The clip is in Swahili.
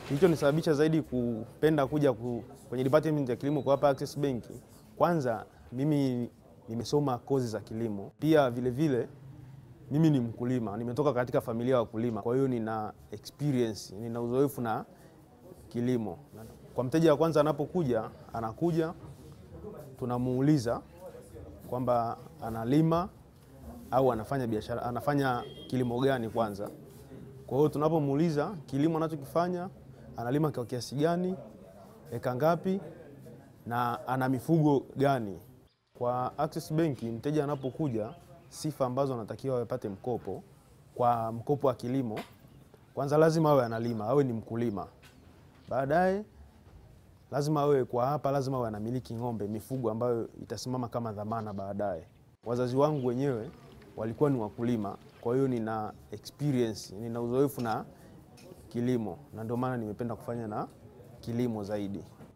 Kilichonisababisha zaidi kupenda kuja ku, kwenye department ya kilimo kwa hapa Access Bank, kwanza mimi nimesoma kozi za kilimo, pia vile vile mimi ni mkulima, nimetoka katika familia ya wakulima, kwa hiyo nina experience, nina uzoefu na kilimo. Kwa mteja wa kwanza anapokuja, anakuja tunamuuliza kwamba analima au anafanya biashara, anafanya kilimo gani kwanza. Kwa hiyo tunapomuuliza kilimo anachokifanya, analima kwa kiasi gani, eka ngapi na ana mifugo gani. Kwa Access Bank mteja anapokuja, sifa ambazo anatakiwa apate mkopo kwa mkopo wa kilimo, kwanza lazima awe analima, awe ni mkulima. Baadaye lazima awe kwa hapa, lazima awe anamiliki ng'ombe, mifugo ambayo itasimama kama dhamana baadaye. Wazazi wangu wenyewe walikuwa ni wakulima, kwa hiyo nina experience, nina uzoefu na kilimo, na ndio maana nimependa kufanya na kilimo zaidi.